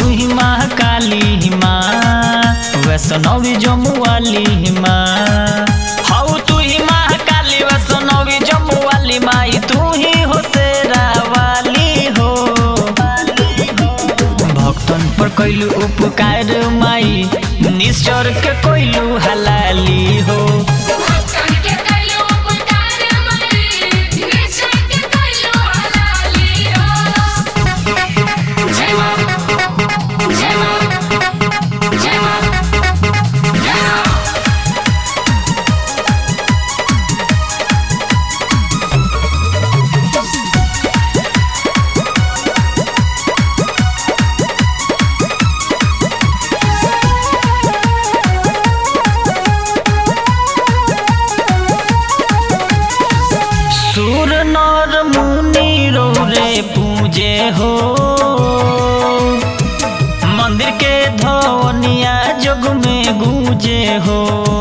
तू ही माँ काली माँ वैष्णवी जम्मू वाली माँ हऊ तू ही माँ काली वैष्णवी जम्मू वाली माई तू ही हो शेरा वाली हो भक्तन पर कैलू उपकार माई निश्चर के कैलू हलाली हो भक्तन के कइलो उपकार मरी निश्चय के कइलो हलाली हो जय मां जय मां जय मां जय मां सुर नर मुनि रे पूजे हो मंदिर के धवनिया जग में गूंजे हो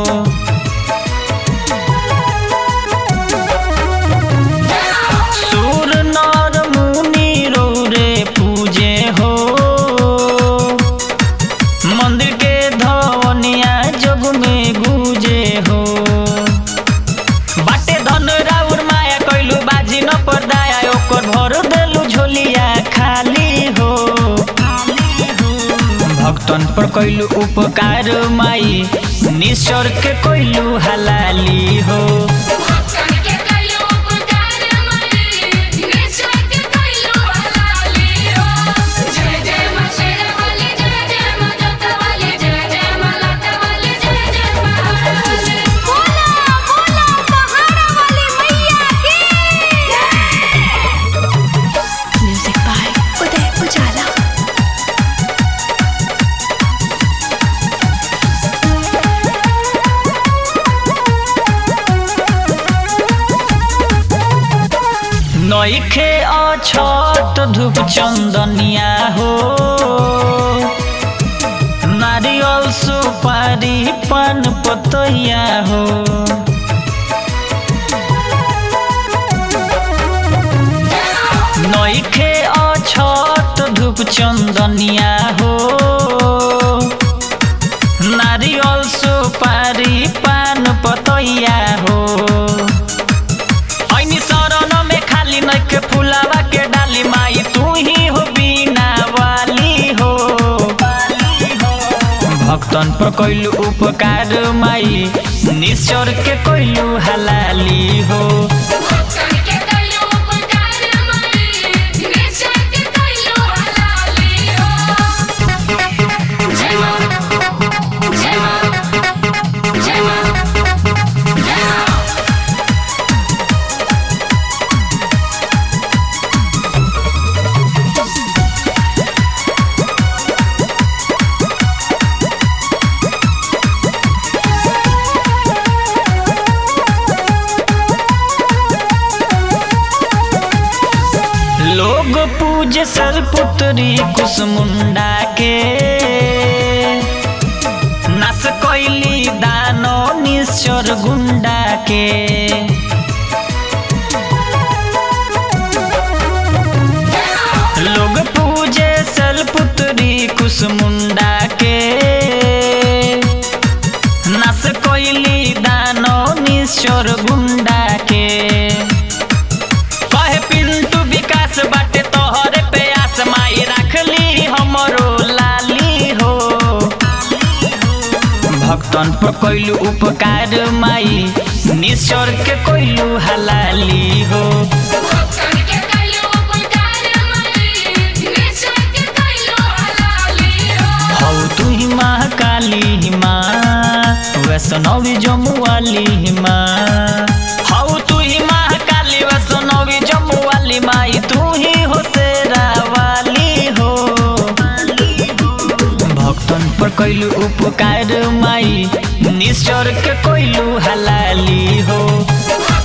सुर नर मुनि रे पूजे हो मंदिर के धवनिया जग में गूंजे हो बाटे धन राउर माया कैलू बाजी न पर्दाया ओकर भर देलू झोलिया खाली हो भक्तन पर कैलू उपकार माई निश्चर के कैलू हलाली हो भक्तन के कइलो उपकार मरी निश्चय के कइलो हलाली हो जय जय मां शेरा वाली जय जय मां जोता वाली जय जय मां लाटा वाली जय जय मां बोला बोला पहाड़ा वाली मैया की म्यूजिक बाय उदय उजाला नइखे अछत धूप चंदनिया हो नारियल सुपारी पान पतैया हो नइखे अछत धूप चंदनिया हो नारियल सुपारी पान पतैया हो ऐनी शरण में खाली नइखे फुलावा के डाली माई तू ही हो बीना वाली हो भक्तन पर कैलू उपकार माई निश्चर के कैलू हलाली हो भक्तन के कइलो उपकार मरी निश्चय के कइलो हलाली हो जय मां जय मां जय मां जय मां लोग पूजे सरपुत्री कुसमुंडा के नास कैली दानो निश्चर गुंडा के लोग पूजे सलपुत्री कुसमुंडा के नास कैली दानो निश्चर गुंडा के कहे पिंटू विकास बाटे तोहरे प्यास माई रखली हमरो लाली हो भक्तन पर कैलू उपकार माई निश्चर के कैलू हलाली हो भक्तन के कइलो उपकार मरी निश्चय के कइलो हलाली हो हौ तू ही माँ काली माँ वैष्णवी जम्मू वाली माँ हौ तू ही माँ काली वैष्णवी जम्मू वाली माई तू ही हो शेरा वाली हो भक्तन पर कैलू उपकार माई निश्चर के कैलू हलाली हो भक्तन